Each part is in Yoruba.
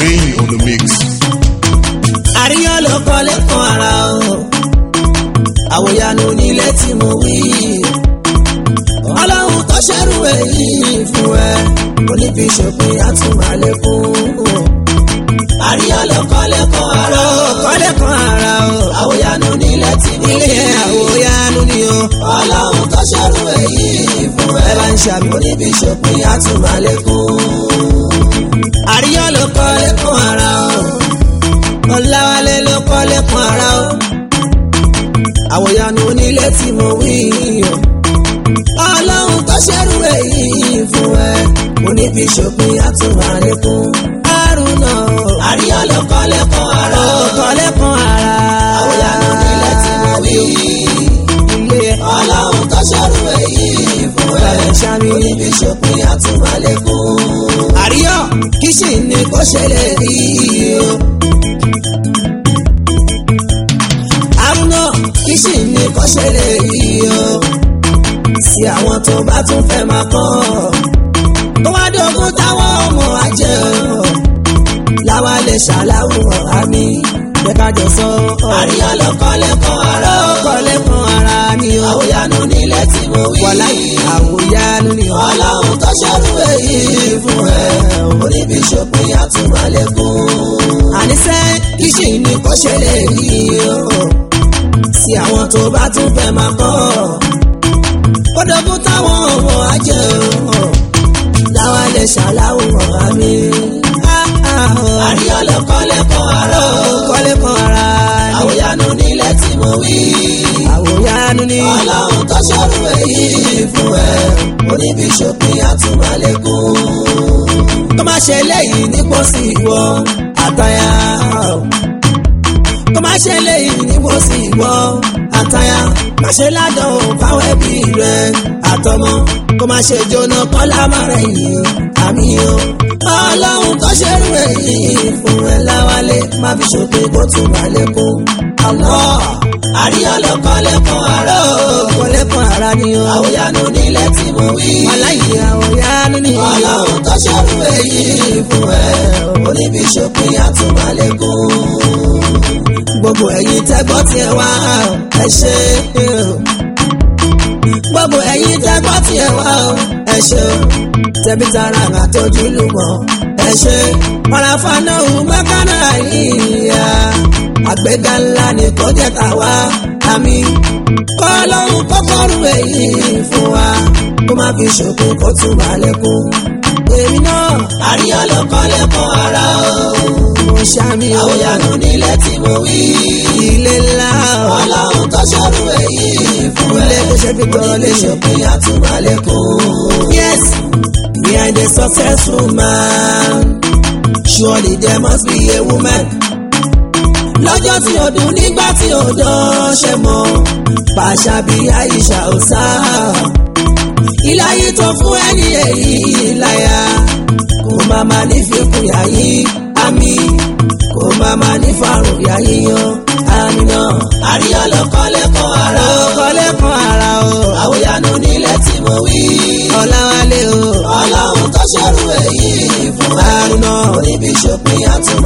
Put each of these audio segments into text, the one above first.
Rain on the mix. àríyàn ló kọ́lé kan ara o àwòyanu nílé tí mo wí ọlọ́run tó ṣẹ́rù èyí fún ẹ oníbi ṣòpin àtúmọ̀lẹ́kùn àríyàn ló kọ́lé kan ara o kọ́lé kan ara o àwòyanu nílé tí mo wí ilé àwòyanu ni o ọlọ́run tó ṣẹ́rù èyí fún ẹ bá ń ṣàmì oníbi ṣòpin àtúmọ̀lẹ́kùn àríyàn ló kọ́lé kan ara o ọ̀làwálé ló kọ́lé kan ara o àwòyanu onílé tí mo wí o ọlọ́run tó ṣẹ́rù èyí fún ẹ oníbi ṣòpin àtúmọ̀lẹ́kùn àrùnà àríyá ló kọ́lé kan ara o kọ́lé kan ara àwòyanu onílé tí mo wí ilé ọlọ́run tó ṣẹ́rù èyí fún ẹ oníbi ṣòpin àtúmọ̀lẹ́kùn àríyá kìsì ni kò ṣẹlẹ̀ rí o. àrùnà kìsì ni kò ṣẹlẹ̀ rí o. sí àwọn tó bá tún fẹ́ máa kọ́ tó wá dógún táwọn ọmọ ajẹ́ o. láwa lè ṣàláwùrán àmì jẹ́kájọ sọ. àríyá ló kọ́lé kan ara ó kọ́lé kan ara ni o. àwòyanu nílẹ̀ tí mo wí. wàlá àwòyanu ni o. ọlọ́run tó ṣẹ́rù èyí fún ẹ. oníbi ṣòpin àtúmọ̀lẹ́kùn. àníṣe kìsì ni kò ṣẹlẹ̀ yìí o. sí àwọn tó bá tún fẹ́ máa kọ́. kódógún táwọn ọmọ ajẹ́ o. láwa lè ṣàláwùrán àmì. àríyá ló kọ́lé kan ara ó kọ́lé kan ara ni. àwòyanu nílẹ̀ tí mo wí. àwòyanu ni. ọlọ́run tó ṣẹ́rù èyí fún ẹ. oníbi ṣòpin àtúmọ̀lẹ́kùn. tó má ṣe léyìí nípò sí ìwọ àtàyà. tó má ṣe léyìí nípò sí ìwọ àtàyà. má ṣe ládàn fáwọn ẹbí rẹ àtọmọ. kó má ṣe jóná kọ́lá mọ́ra yìí àmì o. ọlọ́run tó ṣẹ́rù èyí fún ẹ láwálé má fi ṣòpin kó tún balẹ̀ kún. àlọ́ àríyá ló kọ́lé kan ara o. kọ́lé kan ara ni o. àwòyanu nílẹ̀ tí mo wí. aláyé àwòyanu ni. ọlọ́run tó ṣẹ́rù èyí fún ẹ. oníbi ṣòpin àtúmọ̀lẹ́kùn. gbogbo ẹ̀yin tẹ́gbọ́ tiẹ̀ wá ẹ ṣe gbogbo ẹ̀yin tẹ́gbọ́ tiẹ̀ wá ẹ ṣe tẹ̀bí tara àtọ́jú lùmọ̀ ẹ ṣe ọ̀làfààná òun bákanná yíya àgbéga ńlá ni kò jẹ́ tàwa àmì kọ́ lọ́hùn kọ́kọ́rù èyí fún wa kó má fi ṣòkò kó tún bá lẹ́kùn. èmi náà àríyá ló kọ́ lẹ́kọ̀ọ́ ara o. mo ṣàmì o àwòyanu nílẹ̀ tí mo wí. ilé ńlá o. ọlọ́run tó ṣọ́rù èyí fún ẹ. ilé tó ṣe fi gbọ́rọ̀ lé ṣòpin àtúmọ̀lẹ́kùn. yes behind a successful man surely there must be a woman lọ́jọ́ tí o dùn nígbà tí o dán ṣe mọ́ pàṣà bí àyíṣà ò sá. ìláyé tó fún ẹni èyí láyà kò má má ní fikùn yàyí àmì kò má má ní fàrùn yàyí yan àmì náà. àríyá ló kọ́lé kan ara o. kọ́lé kan ara o. àwòyanu nílẹ̀ tí mo wí. ọ̀làwálé o. ọlọ́run tó ṣẹ́rù èyí fún àrùn náà. oníbi ṣòpin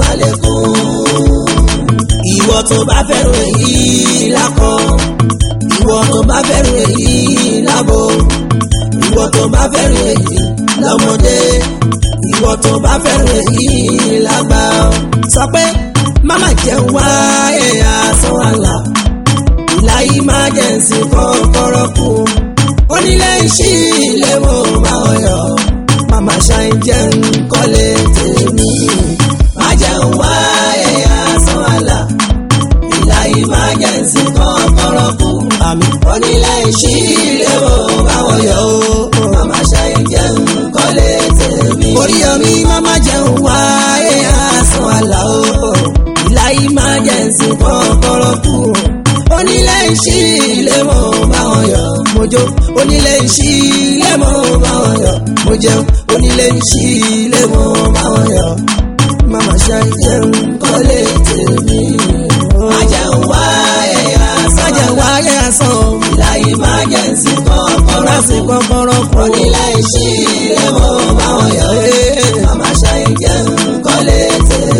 àtúmọ̀lẹ́kùn ìwọ tó bá fẹ́ràn èyí lákọ ìwọ tó bá fẹ́ràn èyí lábo ìwọ tó bá fẹ́ràn èyí lọ́mọdé ìwọ tó bá fẹ́ràn èyí lágbà sọ pé máma jẹun wá ẹ̀yà sọ àlà ìlàyé má jẹ́ ǹsìn kọ́kọ́rọ́ kù onílé ìṣí ilé mo máa ọyọ máma ṣàì jẹun kọ́lé tèmi má jẹun wá ẹ̀yà sọ àlà ìlà emergency kọ́kọ́rọ́ kù àmì onílé ìṣí ilé wo báwọn yọ ó màmá ṣayé jẹun kọ́lé tèmi. oríyọmí màmá jẹun wáyé àsán àlà ó ìlà emergency kọ́kọ́rọ́ kù onílé ìṣí ilé wo báwọn yọ mojó onílé ìṣí ilé wo báwọn yọ mo jẹun onílé ìṣí ilé wo báwọn yọ màmá ṣayé jẹun kọ́lé tèmi májẹ̀wá ẹ̀yà sàn. májẹ̀wá ẹ̀yà sàn. ìlà emergency kọ́kọ́rọ́ sí kọ́kọ́rọ́ kù. onílé ìṣí ilé mo bá wọn yọ. màmá ṣayé jẹun kọ́lé tèmi.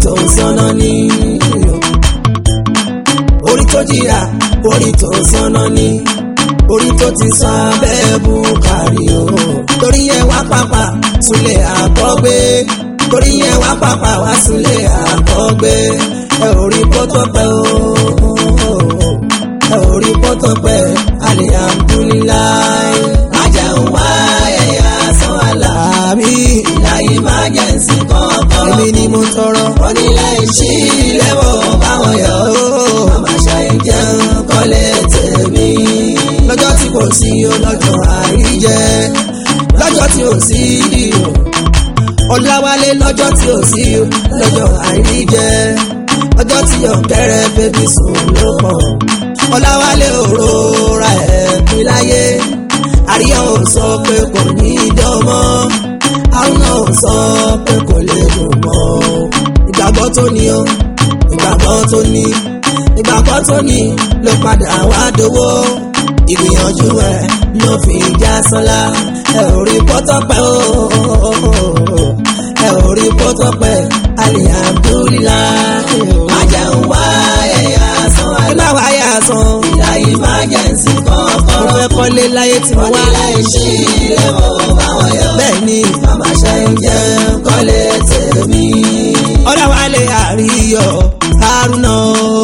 tó sọ́nà ní orí tó jìyà orí tó sọ́nà ní orí tó ti san abẹ́ bukari o torí yẹn wá pàpà súnlẹ̀ àkọ́gbé torí yẹn wá pàpà wá súnlẹ̀ àkọ́gbé ẹ ò rí pọ́tọ́pẹ́ o ẹ ò rí pọ́tọ́pẹ́ alihamdulilayi ajẹun wá ẹ̀yà san aláàmì ìlàyé máa jẹ́ ǹsìn kọ́kọ́ èmi ni mo tọrọ onílẹ̀ ìṣí lẹ́wọ̀ báwọn yọ̀ ó màmá ṣayé jẹun kọ́lé tèmi lọ́jọ́ tí kò sí o lọ́jọ́ àríjẹ lọ́jọ́ tí ò sí o ọ̀làwálé lọ́jọ́ tí ò sí o lọ́jọ́ àríjẹ ọjọ́ tí ọ̀kẹ́rẹ́ bébí sùn ló pọ̀ ọ̀làwálé òróra ẹ̀ pín láyé àríyá ò sọ pé kò ní í dánmọ́ àwọn náà ò sọ pé kò lè dùn mọ́ ìgbàgbọ́ tó ní o ìgbàgbọ́ tó ní ìgbàgbọ́ tó ní ló padà wá dowó ìgbìyànjú ẹ ló fi já sọlá ẹ ò rí pọ́tọ́pẹ́ o ẹ ò rí pọ́tọ́pẹ́ alihamdulilayi májẹun wá ẹ̀yà san àìlá wá yà san ìlàyé májẹ̀nsì kọ̀ọ̀kan mo fẹ́ kọ́lé láyé tí mo wá láì ṣe ilé mo báwọn yọ bẹ́ẹ̀ ni màmá ṣe ń jẹ́ kọ́lé tèmi. ọ̀làwálé àríyọ̀ haruna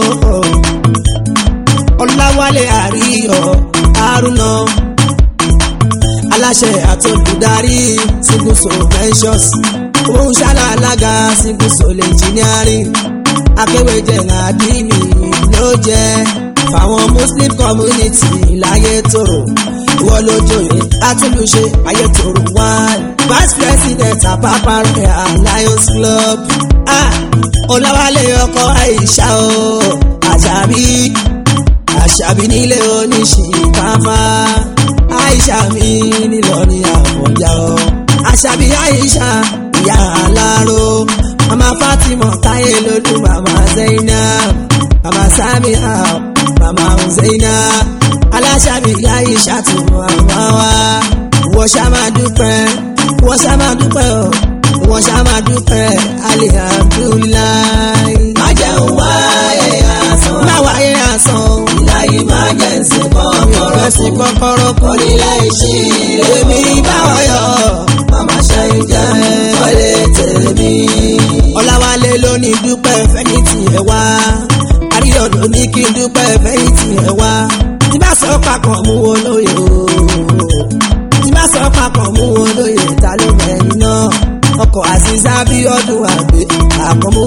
ọ̀làwálé àríyọ̀ haruna aláṣẹ àtòlùdarí single soul ventures òun ṣálá alága single soul engineering akéwèjẹ àdínì ló jẹ fáwọn muslim community láyé tòrò ìwọ lójooyè atúlùṣe ayé tòrò one vice president àpapọ̀ royal lions club ah ọ̀làwálé ọkọ àìṣà o àṣàbí àṣàbí nílé oníṣìkáfá àìṣà mi nílọrin àfọ̀njá o àṣàbí àìṣà ìyá aláró mama fatima táyé lódú mama zainab mama samia mama zainab aláṣàbí àìṣà tó mama wa wọ́n ṣá máa dúpẹ́ wọ́n ṣá máa dúpẹ́ o wọ́n ṣá máa dúpẹ́ alihamdulilayi. má jẹun wá ẹ̀yà sàn. má wá ẹ̀yà sàn. ìlàyé má jẹ́ ǹsìn kọ́kọ́rọ́. ìfẹsìn kọ́kọ́rọ́ kọ́. onílẹ̀ ìṣí lèmi báwọ̀ yọ. màmá ṣe ń jẹ́ kọ́lé tèmi. ọ̀làwálé ló ní dúpẹ́ fẹ́yìntì ẹ̀ wá. àríyọ̀ ló ní kí n dúpẹ́ fẹ́yìntì ẹ̀ wá. tí bá sọ papọ̀ mú wo lóye o. tí bá sọ papọ̀ mú wo lóye ta ló mẹ́rin náà ọkọ̀ àṣìṣà bí ọdún àgbẹ̀ àkọ́mú.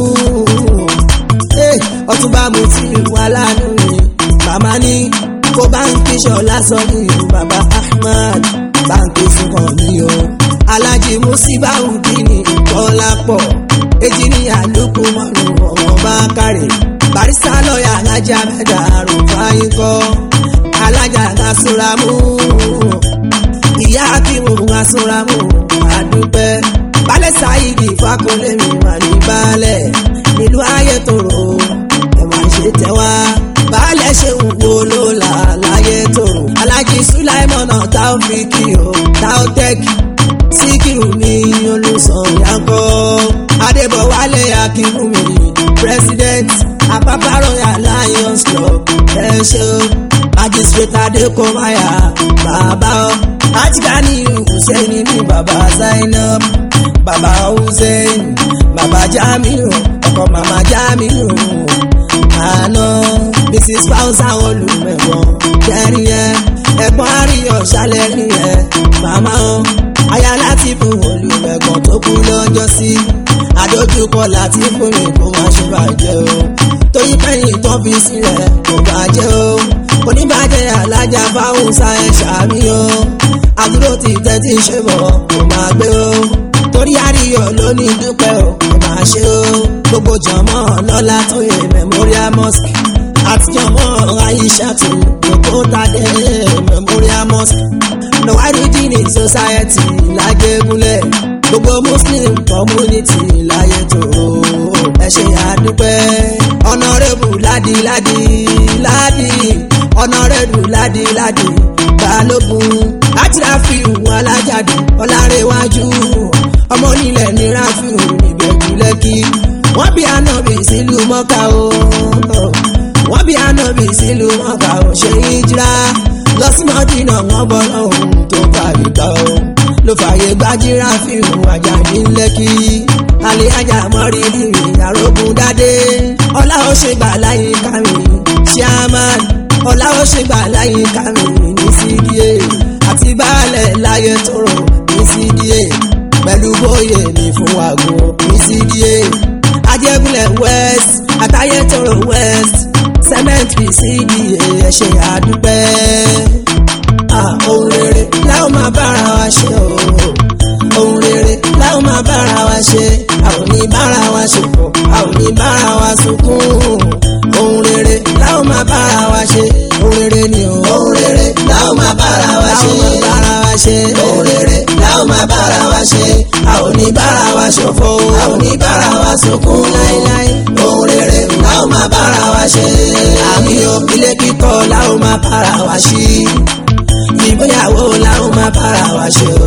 ọtúnba mo ti wà lánàá mi màmá ní kó báńkì ṣọlá sọ ní ìlú bàbá ahmad báńkì fún kan mi o. alájí musibahudini kọ́lápọ̀ èjì ní àlùkù mọ́nù ọmọ bá kárẹ̀ barista lọ́ọ̀yà alájà mẹ́ta àrùfáyín kọ́ alájà gasuramu ìyá akínwó gasuramu àdúpẹ́ balẹ̀ sáyidi fakunlé mi wà ní balẹ̀ nílùú ayétòrò ẹ̀ máa ṣe tẹ́wá balẹ̀ ṣe ń wo ló là láyé tòrò alájí sulaimọ̀nà taofiki o taotech síkírù mi olùsọ̀yàkọ́ adébọ̀wálé akínwùmí president apapa royal lions club ẹ ṣe o magistrate adékòmáyà bàbá o ajigani hussein ní bàbá zainab bàbá hussein bàbá jamiu ọkọ màmá jamiu àná mrs fausa olùmẹ̀gbọ́n kẹrin ẹ ẹ̀gbọ́n àríyọ̀ ṣàlẹ́rìn ẹ màmá o aya láti fún olùmẹ̀gbọ́n tó kú lọ́jọ́ sí àdójúkọ láti fún mi kó má ṣe bàjẹ́ o tóyí pẹ́yìn tó fi sílẹ̀ kò bàjẹ́ o oníbàjẹ́ alájà fáwùsà ẹ̀ ṣàmì o àdúró ti tẹ́tí ṣe bọ̀ kò máa gbé o torí àríyọ̀ ló ní dúpẹ́ o kò máa ṣe o gbogbo jọmọ́ lọ́la tó yẹ memorial mosque àti jọmọ́ aishatu gbogbo tadé memorial mosque nọ̀wárìdìní society lágégúnlẹ̀ gbogbo muslim community láyé tó ẹ ṣe àdúpẹ́ ọ̀nàrẹ́bù ládìládì ládì ọ̀nàrẹ́bù ládìládì balógun láti ráfíù alájàdì ọ̀làrẹ̀wájú ọmọ onílẹ̀ ní ráfíù ìbẹ̀jú lẹ́kì wọ́n bí àná ànábì sílùú mọ́kà o wọ́n bí ànábì sílùú mọ́kà o ṣe ìjìrá lọ sí mọ́dínà wọ́n bọ́ lọ́hùn tó fàyè gbà o ló fàyè gbájúra fíìmù àjàdí lẹ́kì alẹ́ ajá mọ́rìlì àrògùn dádé ọlá ó ṣe gbà láyé kàmí chairman ọlá ó ṣe gbà láyé kàmí ní cda àti baálẹ̀ láyé tóró ní cda pẹ̀lú bóyè ní fún àgbo ní cda ajégúnlẹ̀ west àtàyè tóró west cemetery cda ẹ ṣé àdúpẹ́ ohun rere láwọn máa bára wa ṣe o ohun rere láwọn máa bára wa ṣe àwọn ní bára wa ṣòfò àwọn ní bára wa sunkún ohun rere láwọn máa bára wa ṣe ohun rere ni o ohun rere láwọn máa bára wa ṣe láwọn máa bára wa ṣe ohun rere láwọn máa bára wa ṣe àwọn ní bára wa ṣòfò àwọn ní bára wa sunkún láíláí ohun rere láwọn máa bára wa ṣe àmì o ilé kíkọ́ láwọn máa bára wa ṣí ìgbéyàwó láwọn máa bára wa ṣe o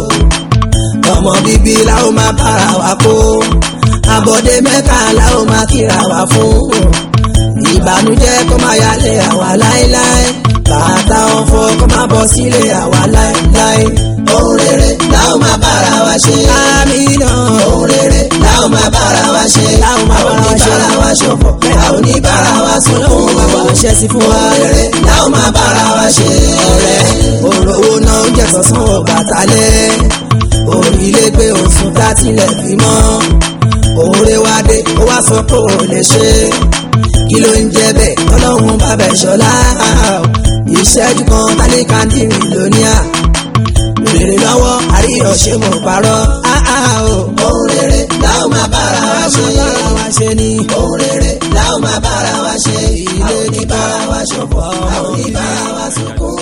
ọmọ bíbí láwọn máa bára wa kó àbọ̀dé mẹ́ta láwọn máa kíra wa fún ìbànújẹ́ kó máa yálé àwa láéláé bàtà ọ̀fọ̀ kó máa bọ̀ sílé àwa láéláé ohun rere láwọn máa bára wa ṣe àmì náà ohun rere láwọn máa bára wa ṣe láwọn máa bára wa ṣe bára wa ṣòfò àwọn ní bára wa sunkún ọlọ́run máa wà ṣẹ́ sí fún wa ohun rere láwọn máa bára wa ṣe ọ̀rẹ́ òrówó náà ń jẹ́ sọ́sán ọ̀bàtálẹ̀ orílẹ̀-èdè òsùn dátìlẹ̀ bímọ òòrè wá dé ó wá sọ pé ò lè ṣe kí ló ń jẹ bẹ́ẹ̀ ọlọ́run bá bẹ̀ ṣọlá ìṣẹ́jú kan tálíkà ń dìrì lóníà rèrè lọ́wọ́ àríyọ̀ ṣe mo parọ́ ohun rere láwọn máa bára wa ṣe bára wa ṣe ni ohun rere láwọn máa bára wa ṣe ilé ní bára wa ṣòfò àwọn ní bára wa sunkún.